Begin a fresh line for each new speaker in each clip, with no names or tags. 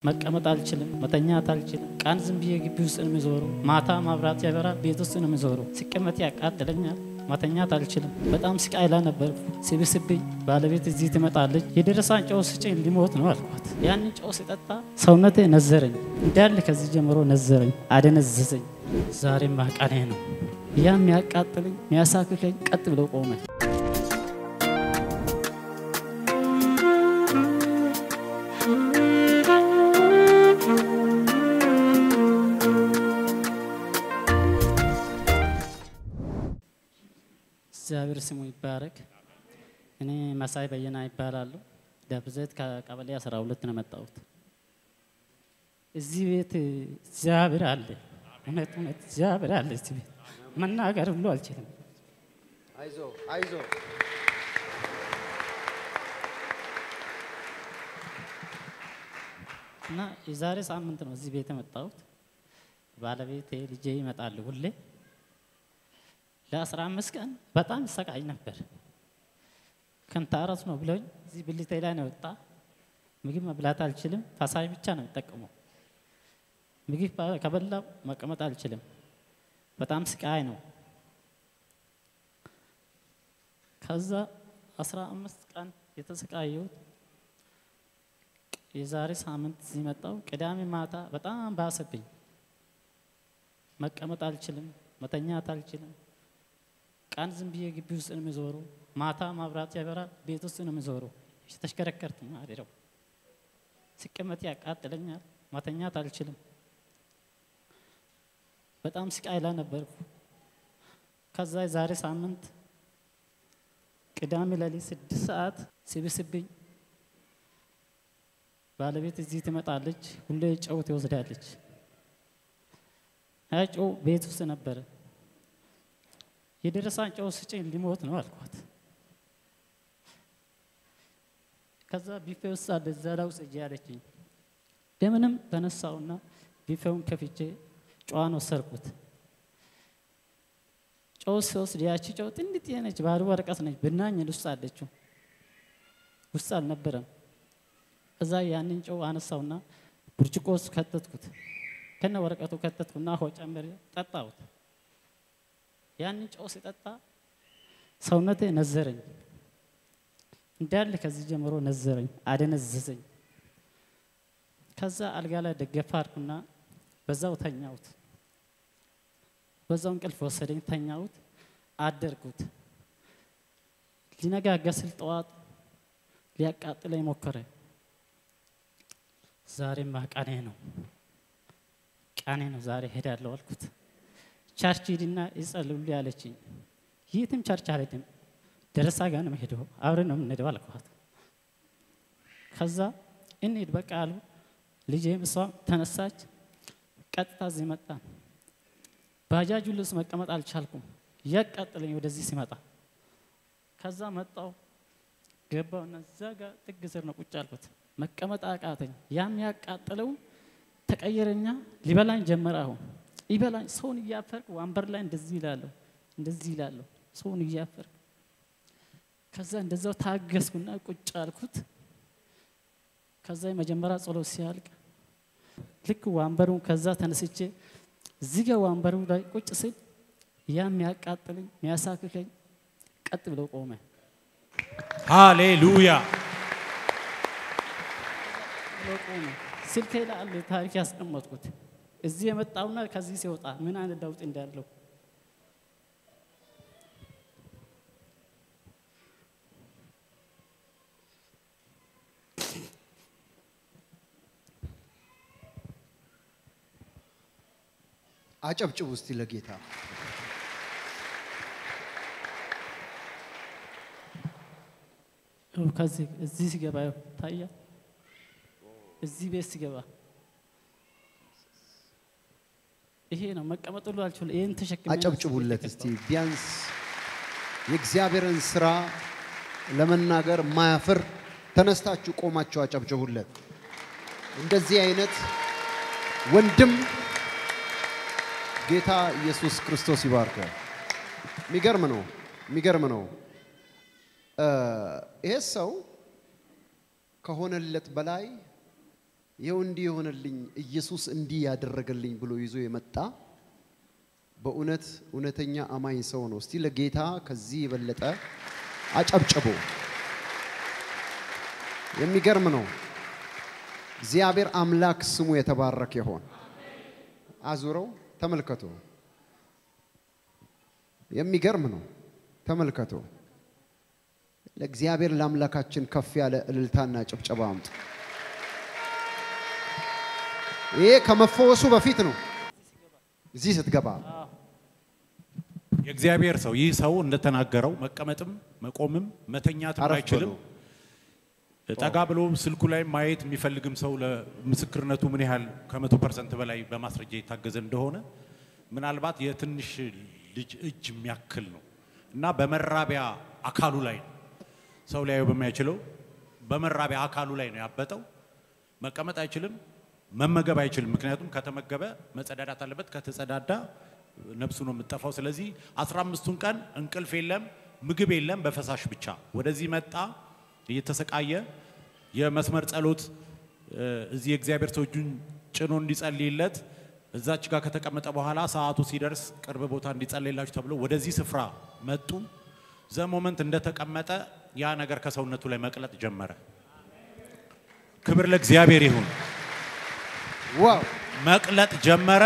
መቀመጥ አልችልም፣ መተኛት አልችልም። ቀን ዝም ብዬ ግቢ ውስጥ ነው የሚዞሩ። ማታ ማብራት ያበራ ቤት ውስጥ ነው የሚዞሩ። ሲቀመጥ ያቃጥለኛል፣ መተኛት አልችልም። በጣም ስቃይ ላይ ነበርኩ። ሲብስብኝ ባለቤት እዚህ ትመጣለች። የደረሳን ጨው ስጭኝ ሊሞት ነው አልኳት። ያንን ጨው ሲጠጣ ሰውነቴ ነዘረኝ፣ እንዳለ ከዚህ ጀምሮ ነዘረኝ፣ አደነዘዘኝ። ዛሬማ ቀኔ ነው። ያ የሚያቃጥለኝ የሚያሳክከኝ ቀጥ ብሎ ቆመ። እግዚአብሔር ስሙ ይባረክ። እኔ መሳይ በየና ይባላሉ። ደብዘት ከቀበሌ 12 ነው የመጣሁት። እዚህ ቤት እግዚአብሔር አለ። እውነት እውነት እግዚአብሔር አለ እዚህ ቤት መናገር ብሎ አልችልም።
አይዞ አይዞ
እና የዛሬ ሳምንት ነው እዚህ ቤት የመጣሁት። ባለቤቴ ልጄ ይመጣሉ ሁሌ ለአስራ አምስት ቀን በጣም ይሰቃይ ነበር። ክንታረስ ነው ብሎኝ እዚህ ብልቴ ላይ ነው ወጣ። ምግብ መብላት አልችልም። ፈሳሽ ብቻ ነው የሚጠቀመው። ምግብ ከበላው መቀመጥ አልችልም። በጣም ስቃይ ነው። ከዛ አስራ አምስት ቀን የተሰቃየሁት የዛሬ ሳምንት እዚህ መጣሁ። ቅዳሜ ማታ በጣም ባሰብኝ። መቀመጥ አልችልም፣ መተኛት አልችልም። ቀን ዝም ብዬ ግቢ ውስጥ ነው የሚዞሩ። ማታ ማብራት ያበራ ቤት ውስጥ ነው የሚዞሩ። ተሽከረከርት ማደረው ሲቀመጥ ያቃጥለኛል፣ መተኛት አልችልም። በጣም ስቃይ ላይ ነበርኩ። ከዛ የዛሬ ሳምንት ቅዳሜ ሌሊት ስድስት ሰዓት ሲብስብኝ ባለቤት እዚህ ትመጣለች። ሁሌ ጨው ትወስዳለች። ያ ጨው ቤት ውስጥ ነበረ። የደረሳን ጨው ስጭኝ ሊሞት ነው አልኳት። ከዛ ቢፌ ውስጥ አለ እዛ ላይ ውስጥ እጄ ያለችኝ እንደምንም ተነሳውና ቢፌውን ከፍቼ ጨዋን ወሰድኩት። ጨው ሲወስድ ያቺ ጨው ጥንጥ ነች፣ ባዶ ወረቀት ነች፣ ብናኝ ውስጥ አለችው። ውስጥ አልነበረም። እዛ ያንን ጨው አነሳውና ብርጭቆ ውስጥ ከተትኩት። ከነ ወረቀቱ ከተትኩና ሆ ጨምሬ ጠጣሁት። ያንን ጨው ሲጠጣ ሰውነቴ ነዘረኝ፣ እንዳለ ከዚህ ጀምሮ ነዘረኝ፣ አደነዘዘኝ። ከዛ አልጋ ላይ ደገፋ አድርኩና በዛው ተኛሁት። በዛው እንቅልፍ ወሰደኝ፣ ተኛሁት፣ አደርኩት። ሊነጋጋ ስል ጠዋት ሊያቃጥለኝ ሞከረ። ዛሬማ ቀኔ ነው ቀኔ ነው ዛሬ ሄዳለሁ አልኩት። ቸርች ሂድና ይጸልዩልኝ አለችኝ። የትም ቸርች አልሄድም፣ ደረሳ ጋር ነው የምሄደው፣ አብረን ነው የምንሄደው አልኳት። ከዛ እንሂድ በቃ አሉ። ልጄም እሷም ተነሳች። ቀጥታ እዚህ መጣን። ባጃጁ ልብስ መቀመጥ አልቻልኩም፣ እያቃጠለኝ ወደዚህ ሲመጣ። ከዛ መጣው ገባውና እዛ ጋር ጥግ ስር ነው ቁጭ አልኩት። መቀመጥ አቃተኝ። ያም ያቃጠለው ተቀየረኛ ሊበላኝ ጀመረ። አሁን ይበላኝ ሰውን እያፈርክ ወንበር ላይ እንደዚህ ይላለሁ እንደዚህ ይላለሁ ሰውን እያፈርክ ከዛ እንደዛው ታገስኩና ቁጭ አልኩት። ከዛ የመጀመሪያ ጸሎት ሲያልቅ ልክ ወንበሩን ከዛ ተነስቼ እዚህ ጋር ወንበሩ ላይ ቁጭ ስል ያ የሚያቃጥለኝ የሚያሳክከኝ ቀጥ ብሎ ቆመ።
ሃሌሉያ
ብሎ ቆመ። ስልኬ ላይ አለ ታሪክ ያስቀመጥኩት እዚህ የመጣውና ከዚህ ሲወጣ ምን አይነት ለውጥ እንዳለው
አጨብጭቡ እስቲ ለጌታ።
ይኸው ከዚህ እዚህ ሲገባ ይኸው ታያ እዚህ ቤት ሲገባ ይሄ ነው መቀመጥ ሁሉ አልችልም። ይሄን ተሸክሜ ነው
አጨብጭቡለት
እዚህ
እስቲ
የገባሁት።
ቢያንስ የእግዚአብሔርን ስራ ለመናገር ማያፍር ተነስታችሁ ቆማችሁ አጨብጭቡለት። እንደዚህ አይነት ወንድም ጌታ ኢየሱስ ክርስቶስ ይባርካል። የሚገርም ነው፣ የሚገርም ነው። እ ይሄ ሰው ከሆነለት በላይ ይኸው እንዲህ የሆነልኝ ኢየሱስ እንዲህ ያደረገልኝ ብሎ ይዞ የመጣ በእውነት እውነተኛ አማኝ ሰው ነው። እስቲ ለጌታ ከዚህ የበለጠ አጨብጭቦ። የሚገርም ነው። እግዚአብሔር አምላክ ስሙ የተባረከ ይሆን። አዙረው ተመልከቱ። የሚገርም ነው። ተመልከቱ። ለእግዚአብሔር ለአምላካችን ከፍ ያለ እልልታና ጭብጨባ አምጡ። ይሄ ከመፈወሱ በፊት ነው። እዚህ ስትገባ
የእግዚአብሔር ሰው ይህ ሰው እንደተናገረው መቀመጥም መቆምም መተኛትም
አረፍ
አይችልም።
በሉ።
ጠጋ ብሎ ስልኩ ላይ ማየት የሚፈልግም ሰው ለምስክርነቱ ምን ያህል ከመቶ ፐርሰንት በላይ በማስረጃ የታገዘ እንደሆነ ምናልባት የትንሽ ልጅ እጅ የሚያክል ነው እና በመራቢያ አካሉ ላይ ነው ሰው ሊያየው በማይችለው በመራቢያ አካሉ ላይ ነው ያበጠው። መቀመጥ አይችልም፣ መመገብ አይችልም። ምክንያቱም ከተመገበ መጸዳዳት አለበት። ከተጸዳዳ ነፍሱ ነው የምትጠፋው። ስለዚህ አስራ አምስቱን ቀን እንቅልፍ የለም፣ ምግብ የለም፣ በፈሳሽ ብቻ ወደዚህ መጣ እየተሰቃየ የመስመር ጸሎት እ፣ እዚህ የእግዚአብሔር ሰው እጁን ጭኖ እንዲጸልይለት እዛች ጋር ከተቀመጠ በኋላ ሰዓቱ ሲደርስ ቅርብ ቦታ እንዲጸልይላችሁ ተብሎ ወደዚህ ስፍራ መጡ። ዘ ሞመንት እንደተቀመጠ ያ ነገር ከሰውነቱ ላይ መቅለጥ ጀመረ። ክብር ለእግዚአብሔር ይሁን።
ዋው
መቅለጥ ጀመረ።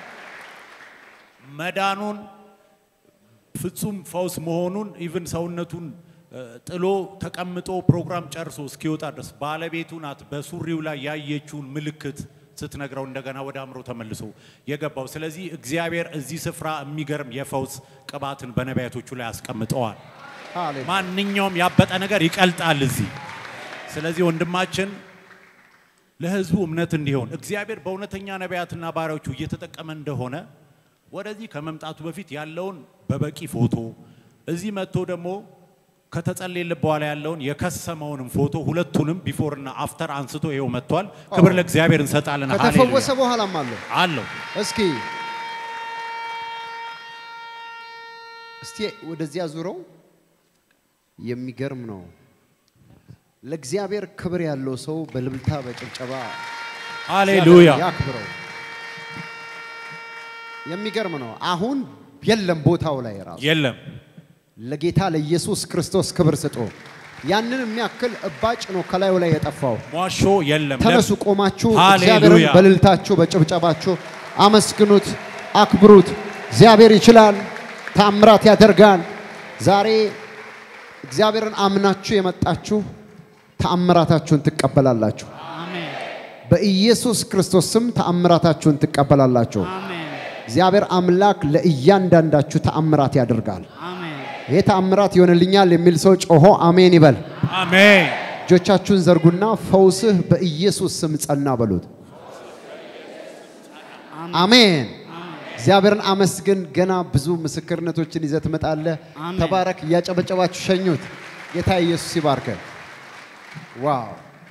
መዳኑን ፍጹም ፈውስ መሆኑን ኢቭን ሰውነቱን እ፣ ጥሎ ተቀምጦ ፕሮግራም ጨርሶ እስኪወጣ ድረስ ባለቤቱ ናት በሱሪው ላይ ያየችውን ምልክት ስትነግረው እንደገና ወደ አእምሮ ተመልሶ የገባው። ስለዚህ እግዚአብሔር እዚህ ስፍራ የሚገርም የፈውስ ቅባትን በነቢያቶቹ ላይ አስቀምጠዋል።
ሃሌሉያ
ማንኛውም ያበጠ ነገር ይቀልጣል እዚህ። ስለዚህ ወንድማችን ለሕዝቡ እምነት እንዲሆን እግዚአብሔር በእውነተኛ ነቢያትና ባሪያዎቹ እየተጠቀመ እንደሆነ ወደዚህ ከመምጣቱ በፊት ያለውን በበቂ ፎቶ እዚህ መጥቶ ደግሞ ከተጸለየለት በኋላ ያለውን የከሰመውንም ፎቶ ሁለቱንም ቢፎርና አፍተር አንስቶ ይኸው መጥቷል። ክብር ለእግዚአብሔር እንሰጣለን።
ከተፈወሰ
ሃሌሉያ
በኋላም አለው።
አለው።
እስኪ እስቲ ወደዚያ ዙረው። የሚገርም ነው። ለእግዚአብሔር ክብር ያለው ሰው በልልታ በጭብጨባ
ሃሌሉያ
ያክብረው። የሚገርም ነው። አሁን የለም ቦታው ላይ ራሱ
የለም
ለጌታ ለኢየሱስ ክርስቶስ ክብር ስጡ። ያንን የሚያክል እባጭ ነው ከላዩ ላይ የጠፋው።
ሟሾ የለም።
ተነሱ ቆማችሁ
ሃሌሉያ።
እግዚአብሔርን በልልታችሁ በጭብጨባችሁ አመስግኑት፣ አክብሩት። እግዚአብሔር ይችላል፣ ታምራት ያደርጋል። ዛሬ እግዚአብሔርን አምናችሁ የመጣችሁ ተአምራታችሁን ትቀበላላችሁ።
አሜን
በኢየሱስ ክርስቶስ ስም ተአምራታችሁን ትቀበላላችሁ።
አሜን
እግዚአብሔር አምላክ ለእያንዳንዳችሁ ተአምራት ያደርጋል።
አሜን
ይህ ተአምራት ይሆንልኛል የሚል ሰው ጮሆ አሜን ይበል።
አሜን
እጆቻችሁን ዘርጉና ፈውስህ በኢየሱስ ስም ጸና በሉት። አሜን። እግዚአብሔርን አመስግን። ገና ብዙ ምስክርነቶችን ይዘህ ትመጣለህ።
አሜን።
ተባረክ። እያጨበጨባችሁ ሸኙት። ጌታ ኢየሱስ ይባርከ። ዋው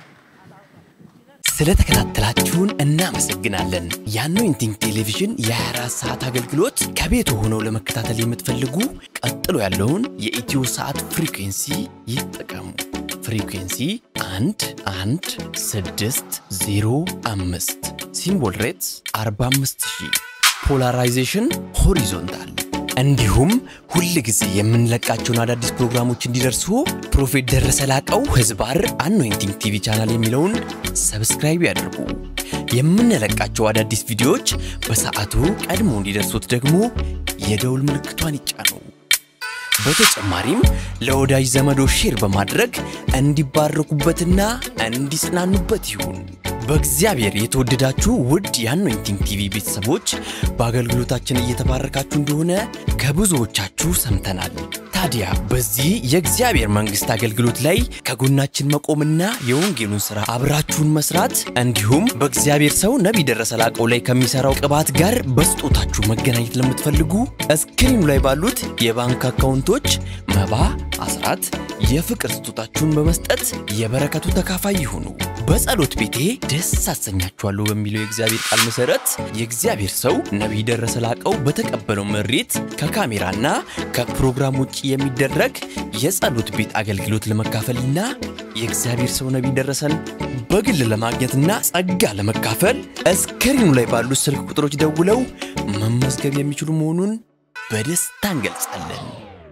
ስለተከታተላችሁን እናመሰግናለን። የአኖይንቲንግ ቴሌቪዥን የ24 ሰዓት አገልግሎት ከቤት ሆነው ለመከታተል የምትፈልጉ ቀጥሎ ያለውን የኢትዮ ሰዓት ፍሪኩንሲ ይጠቀሙ። ፍሪኩንሲ 1 1 6 0 5 ሲምቦል ሬትስ 45000 ፖላራይዜሽን ሆሪዞንታል እንዲሁም ሁል ጊዜ የምንለቃቸውን አዳዲስ ፕሮግራሞች እንዲደርሱ ፕሮፌት ደረሰ ላቀው ህዝባር አኖይንቲንግ ቲቪ ቻናል የሚለውን ሰብስክራይብ ያድርጉ። የምንለቃቸው አዳዲስ ቪዲዮዎች በሰዓቱ ቀድሞ እንዲደርሱት ደግሞ የደውል ምልክቷን ይጫኑ። በተጨማሪም ለወዳጅ ዘመዶ ሼር በማድረግ እንዲባረኩበትና እንዲጽናኑበት ይሁን። በእግዚአብሔር የተወደዳችሁ ውድ የአኖይንቲንግ ቲቪ ቤተሰቦች በአገልግሎታችን እየተባረካችሁ እንደሆነ ከብዙዎቻችሁ ሰምተናል። ታዲያ በዚህ የእግዚአብሔር መንግሥት አገልግሎት ላይ ከጎናችን መቆምና የወንጌሉን ሥራ አብራችሁን መስራት እንዲሁም በእግዚአብሔር ሰው ነቢይ ደረሰ ላቀው ላይ ከሚሠራው ቅባት ጋር በስጦታችሁ መገናኘት ለምትፈልጉ እስክሪኑ ላይ ባሉት የባንክ አካውንቶች መባ፣ አስራት፣ የፍቅር ስጦታችሁን በመስጠት የበረከቱ ተካፋይ ይሁኑ። በጸሎት ቤቴ ደስ አሰኛችኋለሁ በሚለው የእግዚአብሔር ቃል መሠረት የእግዚአብሔር ሰው ነቢይ ደረሰ ላቀው በተቀበለው መሬት ከካሜራና ከፕሮግራም ውጭ የሚደረግ የጸሎት ቤት አገልግሎት ለመካፈልና የእግዚአብሔር ሰው ነቢይ ደረሰን በግል ለማግኘትና ጸጋ ለመካፈል እስክሪኑ ላይ ባሉት ስልክ ቁጥሮች ደውለው መመዝገብ የሚችሉ መሆኑን በደስታ እንገልጻለን።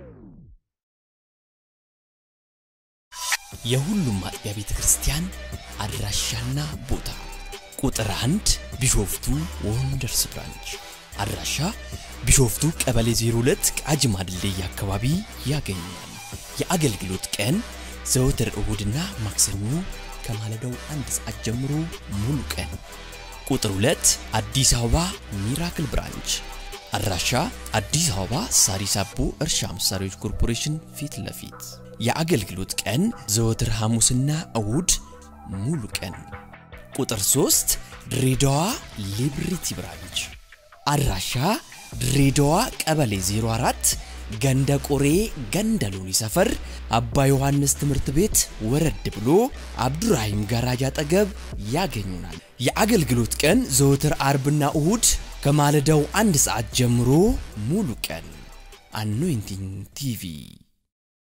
የሁሉም አጥቢያ ቤተ ክርስቲያን አድራሻና ቦታ ቁጥር አንድ ቢሾፍቱ ወንደርስ ብራንች አድራሻ ቢሾፍቱ ቀበሌ 02 ቃጂማ ድልድይ አካባቢ ያገኛል። የአገልግሎት ቀን ዘወትር እሁድና ማክሰኞ ከማለዳው አንድ ሰዓት ጀምሮ ሙሉ ቀን። ቁጥር 2 አዲስ አበባ ሚራክል ብራንች አድራሻ አዲስ አበባ ሳሪስ አቦ እርሻ መሳሪያዎች ኮርፖሬሽን ፊት ለፊት የአገልግሎት ቀን ዘወትር ሐሙስና እሁድ ሙሉ ቀን። ቁጥር 3 ድሬዳዋ ሊብሪቲ ብራንች አድራሻ ድሬዳዋ ቀበሌ 04 ገንደ ቆሬ ገንደ ሎኒ ሰፈር አባ ዮሐንስ ትምህርት ቤት ወረድ ብሎ አብዱራሂም ጋራጅ አጠገብ ያገኙናል። የአገልግሎት ቀን ዘወትር አርብና እሁድ ከማለዳው አንድ ሰዓት ጀምሮ ሙሉ ቀን። አኖይንቲንግ ቲቪ